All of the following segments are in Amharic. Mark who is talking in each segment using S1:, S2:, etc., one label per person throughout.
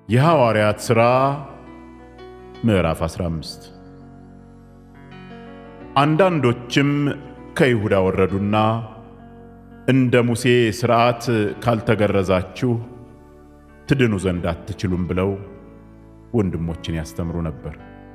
S1: የሐዋርያት ሥራ ምዕራፍ 15 አንዳንዶችም ከይሁዳ ወረዱና እንደ ሙሴ ሥርዓት ካልተገረዛችሁ ትድኑ ዘንድ አትችሉም ብለው ወንድሞችን ያስተምሩ ነበር።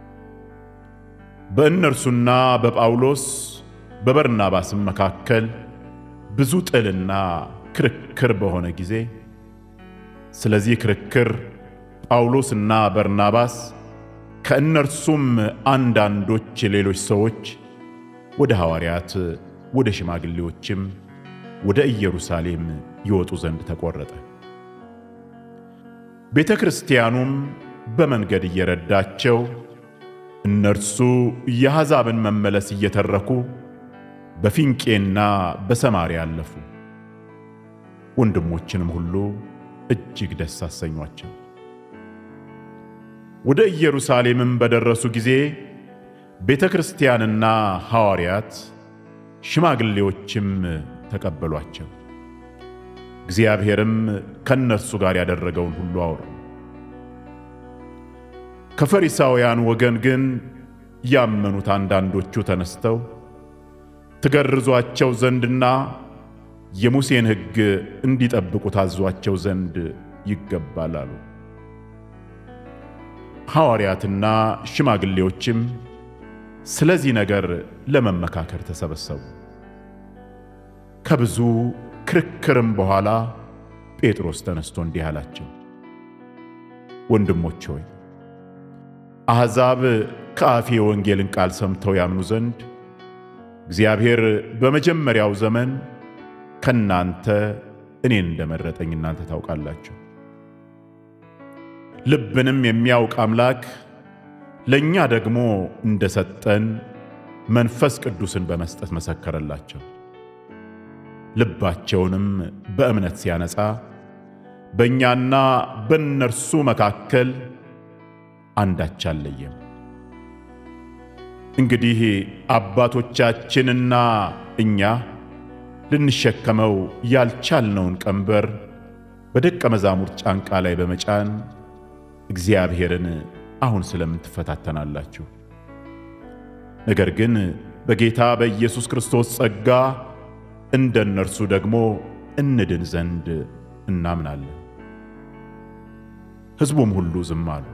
S1: በእነርሱና በጳውሎስ በበርናባስም መካከል ብዙ ጥልና ክርክር በሆነ ጊዜ ስለዚህ ክርክር ጳውሎስና በርናባስ ከእነርሱም አንዳንዶች ሌሎች ሰዎች ወደ ሐዋርያት ወደ ሽማግሌዎችም ወደ ኢየሩሳሌም ይወጡ ዘንድ ተቈረጠ። ቤተ ክርስቲያኑም በመንገድ እየረዳቸው እነርሱ የአሕዛብን መመለስ እየተረኩ በፊንቄና በሰማርያ አለፉ። ወንድሞችንም ሁሉ እጅግ ደስ አሰኟቸው። ወደ ኢየሩሳሌምም በደረሱ ጊዜ ቤተ ክርስቲያንና ሐዋርያት ሽማግሌዎችም ተቀበሏቸው። እግዚአብሔርም ከእነርሱ ጋር ያደረገውን ሁሉ አወሩ። ከፈሪሳውያን ወገን ግን ያመኑት አንዳንዶቹ ተነስተው ትገርዟቸው ዘንድና የሙሴን ሕግ እንዲጠብቁ ታዟቸው ዘንድ ይገባል አሉ። ሐዋርያትና ሽማግሌዎችም ስለዚህ ነገር ለመመካከር ተሰበሰቡ። ከብዙ ክርክርም በኋላ ጴጥሮስ ተነስቶ እንዲህ አላቸው፣ ወንድሞች ሆይ አሕዛብ ከአፌ የወንጌልን ቃል ሰምተው ያምኑ ዘንድ እግዚአብሔር በመጀመሪያው ዘመን ከናንተ እኔን እንደመረጠኝ እናንተ ታውቃላችሁ። ልብንም የሚያውቅ አምላክ ለእኛ ደግሞ እንደሰጠን መንፈስ ቅዱስን በመስጠት መሰከረላቸው። ልባቸውንም በእምነት ሲያነጻ በእኛና በእነርሱ መካከል አንዳች አልለየም። እንግዲህ አባቶቻችንና እኛ ልንሸከመው ያልቻልነውን ቀንበር በደቀ መዛሙርት ጫንቃ ላይ በመጫን እግዚአብሔርን አሁን ስለምን ትፈታተናላችሁ? ነገር ግን በጌታ በኢየሱስ ክርስቶስ ጸጋ እንደ እነርሱ ደግሞ እንድን ዘንድ እናምናለን። ሕዝቡም ሁሉ ዝም አሉ።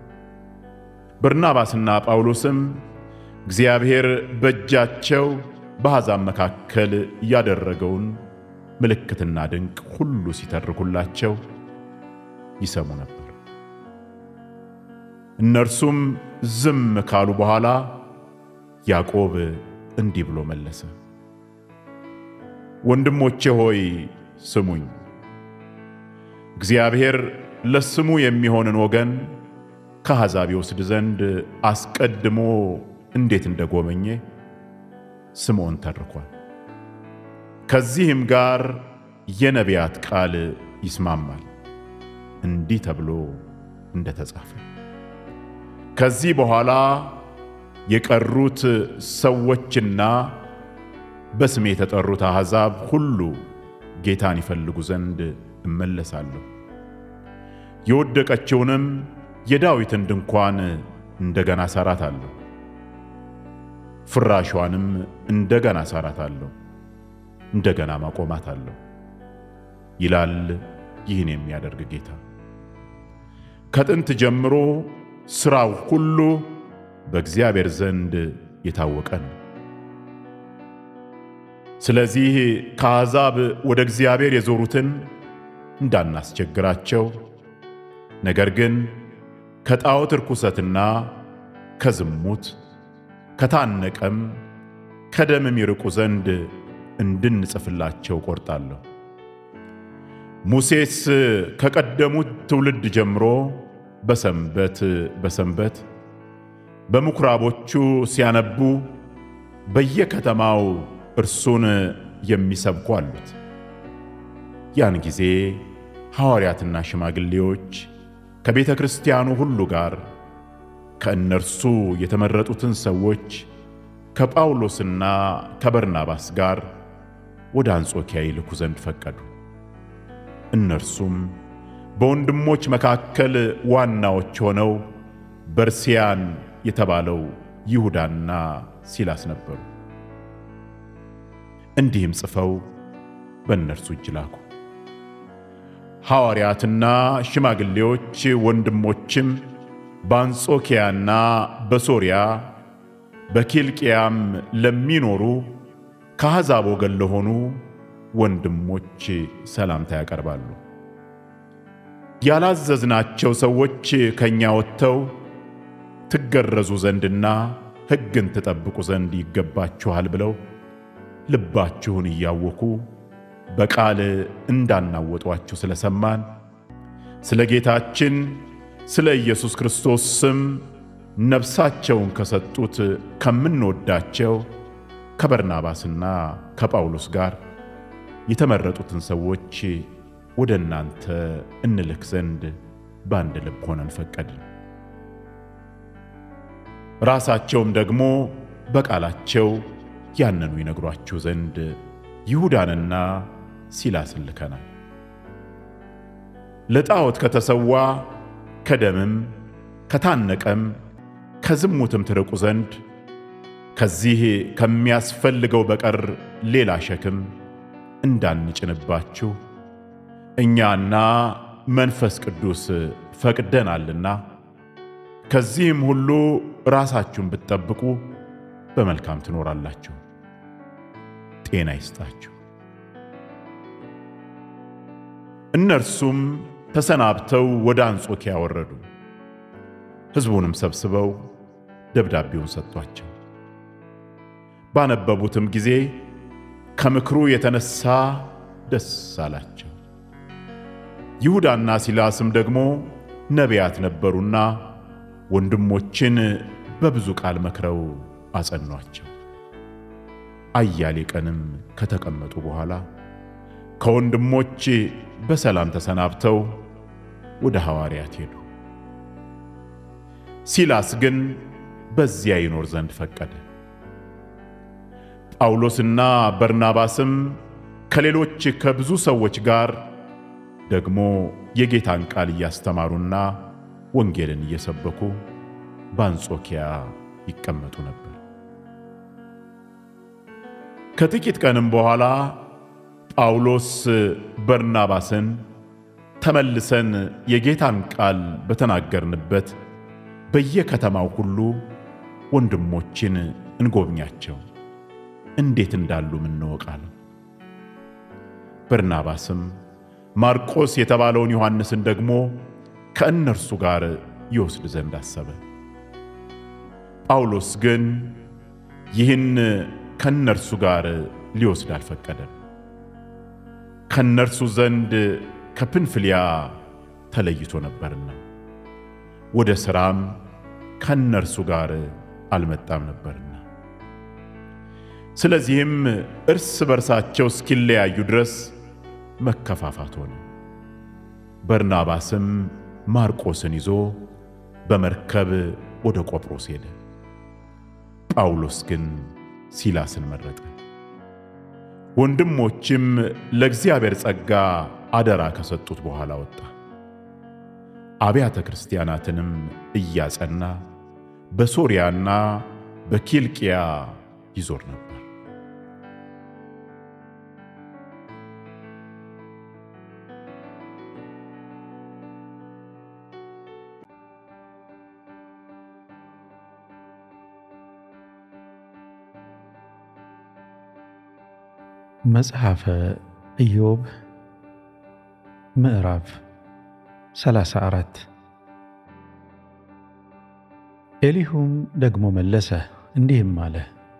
S1: በርናባስና ጳውሎስም እግዚአብሔር በእጃቸው በአሕዛብ መካከል ያደረገውን ምልክትና ድንቅ ሁሉ ሲተርኩላቸው ይሰሙ ነበር። እነርሱም ዝም ካሉ በኋላ ያዕቆብ እንዲህ ብሎ መለሰ፣ ወንድሞቼ ሆይ ስሙኝ። እግዚአብሔር ለስሙ የሚሆንን ወገን ከአሕዛብ ይወስድ ዘንድ አስቀድሞ እንዴት እንደጎበኘ ስምዖን ተርኳል። ከዚህም ጋር የነቢያት ቃል ይስማማል፣ እንዲህ ተብሎ እንደተጻፈ ከዚህ በኋላ የቀሩት ሰዎችና በስሜ የተጠሩት አሕዛብ ሁሉ ጌታን ይፈልጉ ዘንድ እመለሳለሁ፣ የወደቀችውንም የዳዊትን ድንኳን እንደገና እሠራታለሁ፣ ፍራሿንም እንደገና እሠራታለሁ፣ እንደገና ማቆማታለሁ ይላል ይህን የሚያደርግ ጌታ። ከጥንት ጀምሮ ሥራው ሁሉ በእግዚአብሔር ዘንድ የታወቀ ነው። ስለዚህ ከአሕዛብ ወደ እግዚአብሔር የዞሩትን እንዳናስቸግራቸው፣ ነገር ግን ከጣዖት ርኩሰትና ከዝሙት ከታነቀም ከደምም ይርቁ ዘንድ እንድንጽፍላቸው ቆርጣለሁ። ሙሴስ ከቀደሙት ትውልድ ጀምሮ በሰንበት በሰንበት በምኵራቦቹ ሲያነቡ በየከተማው እርሱን የሚሰብኩ አሉት። ያን ጊዜ ሐዋርያትና ሽማግሌዎች ከቤተ ክርስቲያኑ ሁሉ ጋር ከእነርሱ የተመረጡትን ሰዎች ከጳውሎስና ከበርናባስ ጋር ወደ አንጾኪያ ይልኩ ዘንድ ፈቀዱ። እነርሱም በወንድሞች መካከል ዋናዎች ሆነው በርስያን የተባለው ይሁዳና ሲላስ ነበሩ። እንዲህም ጽፈው በእነርሱ እጅ ላኩ። ሐዋርያትና ሽማግሌዎች ወንድሞችም በአንጾኪያና በሶርያ በኪልቅያም ለሚኖሩ ከአሕዛብ ወገን ለሆኑ ወንድሞች ሰላምታ ያቀርባሉ። ያላዘዝናቸው ሰዎች ከእኛ ወጥተው ትገረዙ ዘንድና ሕግን ትጠብቁ ዘንድ ይገባችኋል ብለው ልባችሁን እያወኩ በቃል እንዳናወጧችሁ ስለ ሰማን ስለ ጌታችን ስለ ኢየሱስ ክርስቶስ ስም ነፍሳቸውን ከሰጡት ከምንወዳቸው ከበርናባስና ከጳውሎስ ጋር የተመረጡትን ሰዎች ወደ እናንተ እንልክ ዘንድ በአንድ ልብ ሆነን ፈቀድን። ራሳቸውም ደግሞ በቃላቸው ያንኑ ይነግሯችሁ ዘንድ ይሁዳንና ሲላስን ልከናል። ለጣዖት ከተሰዋ ከደምም ከታነቀም ከዝሙትም ትርቁ ዘንድ ከዚህ ከሚያስፈልገው በቀር ሌላ ሸክም እንዳንጭንባችሁ እኛና መንፈስ ቅዱስ ፈቅደናልና ከዚህም ሁሉ ራሳችሁን ብትጠብቁ በመልካም ትኖራላችሁ። ጤና ይስጣችሁ። እነርሱም ተሰናብተው ወደ አንጾኪያ ወረዱ። ሕዝቡንም ሰብስበው ደብዳቤውን ሰጥቷቸው ባነበቡትም ጊዜ ከምክሩ የተነሳ ደስ አላቸው። ይሁዳና ሲላስም ደግሞ ነቢያት ነበሩና ወንድሞችን በብዙ ቃል መክረው አጸኗቸው። አያሌ ቀንም ከተቀመጡ በኋላ ከወንድሞች በሰላም ተሰናብተው ወደ ሐዋርያት ሄዱ። ሲላስ ግን በዚያ ይኖር ዘንድ ፈቀደ። ጳውሎስና በርናባስም ከሌሎች ከብዙ ሰዎች ጋር ደግሞ የጌታን ቃል እያስተማሩና ወንጌልን እየሰበኩ በአንጾኪያ ይቀመጡ ነበር። ከጥቂት ቀንም በኋላ ጳውሎስ በርናባስን ተመልሰን የጌታን ቃል በተናገርንበት በየከተማው ሁሉ ወንድሞችን እንጎብኛቸው፣ እንዴት እንዳሉም እንወቃለን። በርናባስም ማርቆስ የተባለውን ዮሐንስን ደግሞ ከእነርሱ ጋር ይወስድ ዘንድ አሰበ። ጳውሎስ ግን ይህን ከእነርሱ ጋር ሊወስድ አልፈቀደም። ከእነርሱ ዘንድ ከፕንፍልያ ተለይቶ ነበርና ወደ ሥራም ከእነርሱ ጋር አልመጣም ነበርና። ስለዚህም እርስ በርሳቸው እስኪለያዩ ድረስ መከፋፋት ሆነ። በርናባስም ማርቆስን ይዞ በመርከብ ወደ ቆጵሮስ ሄደ። ጳውሎስ ግን ሲላስን መረጠ። ወንድሞችም ለእግዚአብሔር ጸጋ አደራ ከሰጡት በኋላ ወጣ። አብያተ ክርስቲያናትንም እያጸና በሶርያና በኪልቅያ ይዞር ነበር።
S2: መጽሐፈ ኢዮብ ምዕራፍ 34 ኤሊሁም ደግሞ መለሰ እንዲህም አለ፣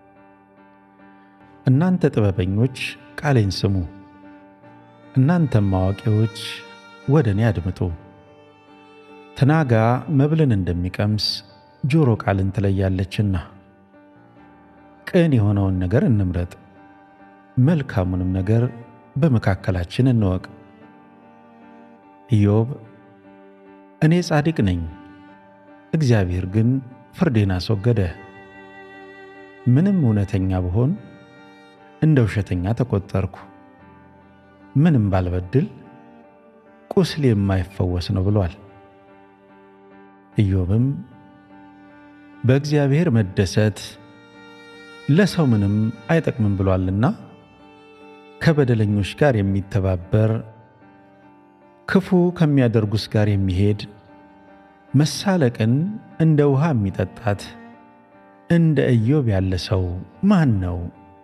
S2: እናንተ ጥበበኞች ቃሌን ስሙ፣ እናንተም አዋቂዎች ወደ እኔ አድምጡ። ትናጋ መብልን እንደሚቀምስ ጆሮ ቃልን ትለያለችና፣ ቅን የሆነውን ነገር እንምረጥ መልካሙንም ነገር በመካከላችን እንወቅ። ኢዮብ እኔ ጻድቅ ነኝ፣ እግዚአብሔር ግን ፍርዴን አስወገደ። ምንም እውነተኛ ብሆን እንደ ውሸተኛ ተቆጠርኩ። ምንም ባልበድል ቁስል የማይፈወስ ነው ብሏል። ኢዮብም በእግዚአብሔር መደሰት ለሰው ምንም አይጠቅምም ብሏልና ከበደለኞች ጋር የሚተባበር ክፉ ከሚያደርጉስ ጋር የሚሄድ መሳለቅን እንደ ውሃ የሚጠጣት እንደ ኢዮብ ያለ ሰው ማን ነው?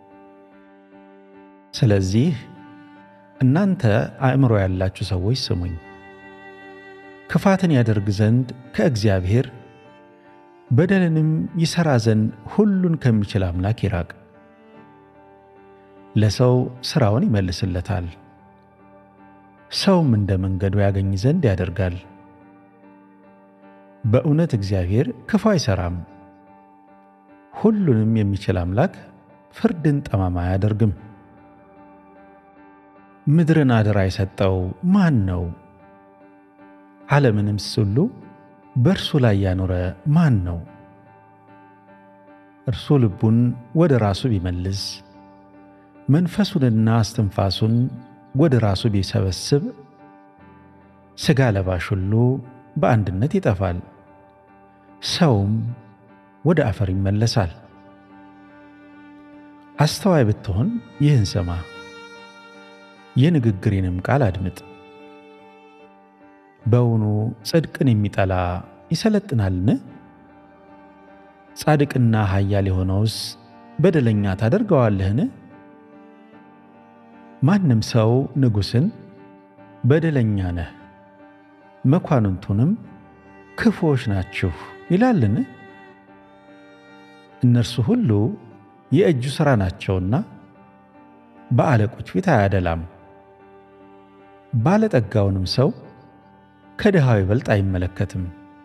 S2: ስለዚህ እናንተ አእምሮ ያላችሁ ሰዎች ስሙኝ። ክፋትን ያደርግ ዘንድ ከእግዚአብሔር በደልንም ይሠራ ዘንድ ሁሉን ከሚችል አምላክ ይራቅ። ለሰው ሥራውን ይመልስለታል፣ ሰውም እንደ መንገዱ ያገኝ ዘንድ ያደርጋል። በእውነት እግዚአብሔር ክፉ አይሠራም፣ ሁሉንም የሚችል አምላክ ፍርድን ጠማማ አያደርግም። ምድርን አደራ የሰጠው ማን ነው? ዓለምንምስ ሁሉ በእርሱ ላይ ያኖረ ማን ነው? እርሱ ልቡን ወደ ራሱ ቢመልስ መንፈሱንና እስትንፋሱን ወደ ራሱ ቢሰበስብ ሥጋ ለባሽ ሁሉ በአንድነት ይጠፋል፣ ሰውም ወደ አፈር ይመለሳል። አስተዋይ ብትሆን ይህን ስማ፣ የንግግሬንም ቃል አድምጥ። በውኑ ጽድቅን የሚጠላ ይሰለጥናልን? ጻድቅና ኃያል የሆነውስ በደለኛ ታደርገዋለህን? ማንም ሰው ንጉሥን በደለኛ ነህ፣ መኳንንቱንም ክፉዎች ናችሁ ይላልን? እነርሱ ሁሉ የእጁ ሥራ ናቸውና በአለቆች ፊት አያደላም። ባለጠጋውንም ሰው ከድሃው ይበልጥ አይመለከትም።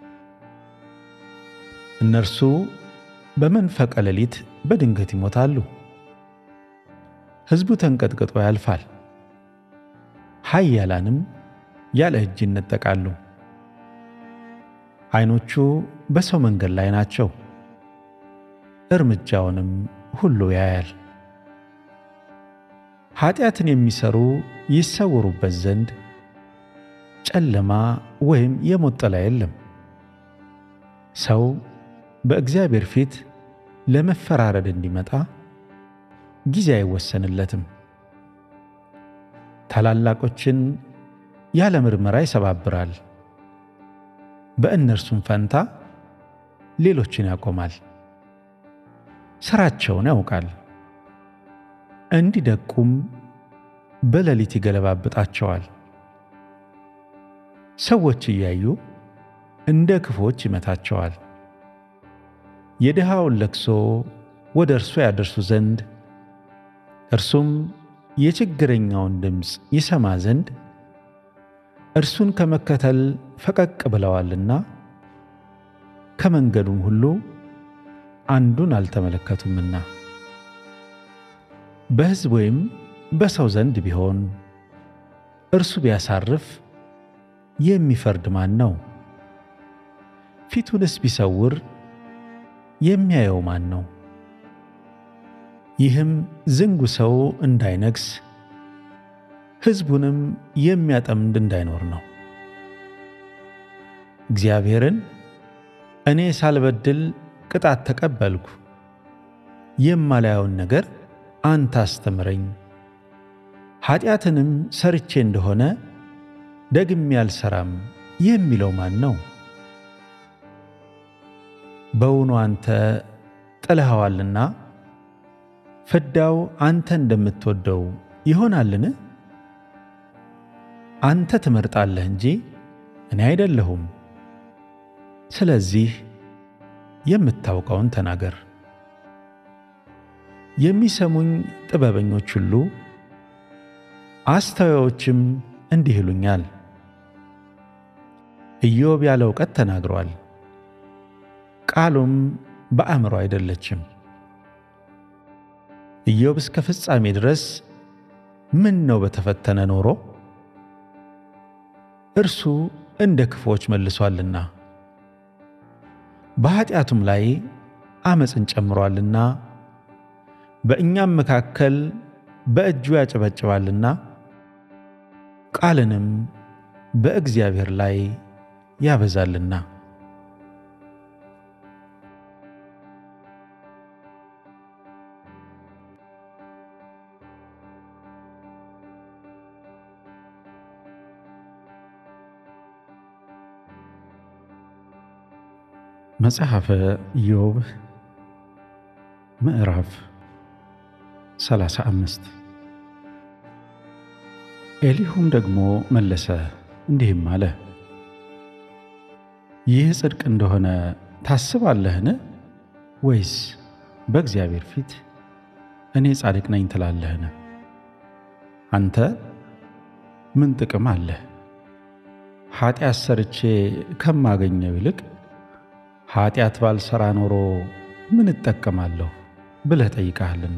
S2: እነርሱ በመንፈቀ ሌሊት በድንገት ይሞታሉ። ሕዝቡ ተንቀጥቅጦ ያልፋል፣ ኃያላንም ያለ እጅ ይነጠቃሉ። ዐይኖቹ በሰው መንገድ ላይ ናቸው፣ እርምጃውንም ሁሉ ያያል። ኀጢአትን የሚሠሩ ይሰወሩበት ዘንድ ጨለማ ወይም የሞት ጥላ የለም። ሰው በእግዚአብሔር ፊት ለመፈራረድ እንዲመጣ ጊዜ አይወሰንለትም። ታላላቆችን ያለ ምርመራ ይሰባብራል፣ በእነርሱም ፈንታ ሌሎችን ያቆማል። ሥራቸውን ያውቃል፣ እንዲደቁም በሌሊት ይገለባብጣቸዋል። ሰዎች እያዩ እንደ ክፉዎች ይመታቸዋል። የድሃውን ለቅሶ ወደ እርሱ ያደርሱ ዘንድ እርሱም የችግረኛውን ድምፅ ይሰማ ዘንድ እርሱን ከመከተል ፈቀቅ ብለዋልና ከመንገዱም ሁሉ አንዱን አልተመለከቱምና። በሕዝብ ወይም በሰው ዘንድ ቢሆን እርሱ ቢያሳርፍ የሚፈርድ ማን ነው? ፊቱንስ ቢሰውር የሚያየው ማን ነው? ይህም ዝንጉ ሰው እንዳይነግሥ ሕዝቡንም የሚያጠምድ እንዳይኖር ነው። እግዚአብሔርን እኔ ሳልበድል ቅጣት ተቀበልኩ፣ የማላየውን ነገር አንተ አስተምረኝ፣ ኃጢአትንም ሰርቼ እንደሆነ ደግሜ አልሰራም የሚለው ማን ነው? በውኑ አንተ ጥለኸዋልና ፍዳው አንተ እንደምትወደው ይሆናልን? አንተ ትመርጣለህ እንጂ እኔ አይደለሁም። ስለዚህ የምታውቀውን ተናገር። የሚሰሙኝ ጥበበኞች ሁሉ አስተዋዮችም እንዲህ ይሉኛል፣ ኢዮብ ያለ እውቀት ተናግሯል፣ ቃሉም በአእምሮ አይደለችም። ኢዮብ እስከ ፍጻሜ ድረስ ምን ነው በተፈተነ ኖሮ እርሱ እንደ ክፉዎች መልሷልና በኀጢአቱም ላይ ዓመፅን ጨምሯልና በእኛም መካከል በእጁ ያጨበጭባልና ቃልንም በእግዚአብሔር ላይ ያበዛልና። መጽሐፈ ኢዮብ ምዕራፍ 35 ኤሊሁም ደግሞ መለሰ እንዲህም አለ፣ ይህ ጽድቅ እንደሆነ ታስባለህን? ወይስ በእግዚአብሔር ፊት እኔ ጻድቅ ነኝ ትላለህን? አንተ ምን ጥቅም አለህ? ኃጢአት ሰርቼ ከማገኘው ይልቅ ኃጢአት ባልሰራ ኖሮ ምን እጠቀማለሁ ብለህ ጠይቀሃልና።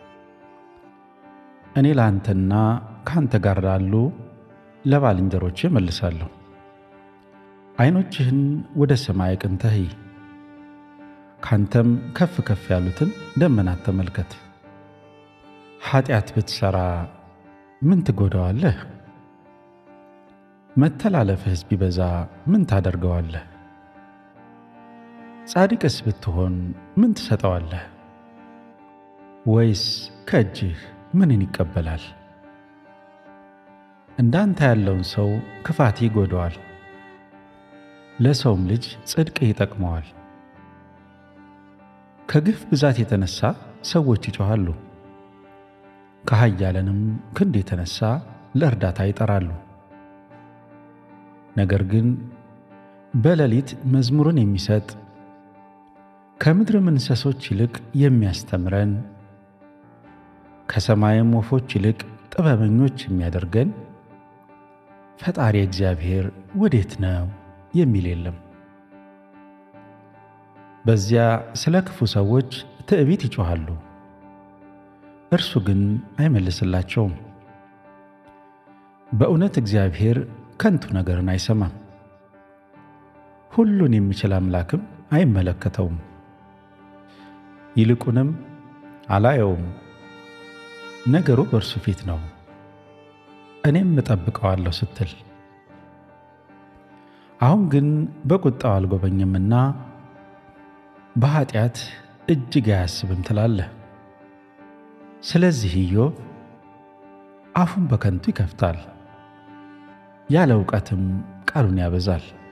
S2: እኔ ለአንተና ከአንተ ጋር ላሉ ለባልንጀሮቼ መልሳለሁ። ዐይኖችህን ወደ ሰማይ አቅንተህ እይ፣ ካንተም ከፍ ከፍ ያሉትን ደመናት ተመልከት። ኃጢአት ብትሠራ ምን ትጎዳዋለህ? መተላለፍህስ ቢበዛ ምን ታደርገዋለህ? ጻድቅስ ብትሆን ምን ትሰጠዋለህ? ወይስ ከእጅህ ምንን ይቀበላል? እንዳንተ ያለውን ሰው ክፋት ይጎዳዋል፣ ለሰውም ልጅ ጽድቅ ይጠቅመዋል። ከግፍ ብዛት የተነሣ ሰዎች ይጮኻሉ፣ ከኃያላንም ክንድ የተነሣ ለእርዳታ ይጠራሉ። ነገር ግን በሌሊት መዝሙርን የሚሰጥ ከምድርም እንስሶች ይልቅ የሚያስተምረን ከሰማይም ወፎች ይልቅ ጥበበኞች የሚያደርገን ፈጣሪ እግዚአብሔር ወዴት ነው የሚል የለም። በዚያ ስለ ክፉ ሰዎች ትዕቢት ይጮኻሉ፣ እርሱ ግን አይመልስላቸውም። በእውነት እግዚአብሔር ከንቱ ነገርን አይሰማም፣ ሁሉን የሚችል አምላክም አይመለከተውም። ይልቁንም አላየውም፣ ነገሩ በእርሱ ፊት ነው፣ እኔም እጠብቀዋለሁ ስትል አሁን ግን በቁጣው አልጎበኝምና በኃጢአት እጅግ አያስብም ትላለህ። ስለዚህ ኢዮብ አፉን በከንቱ ይከፍታል፣ ያለ እውቀትም ቃሉን ያበዛል።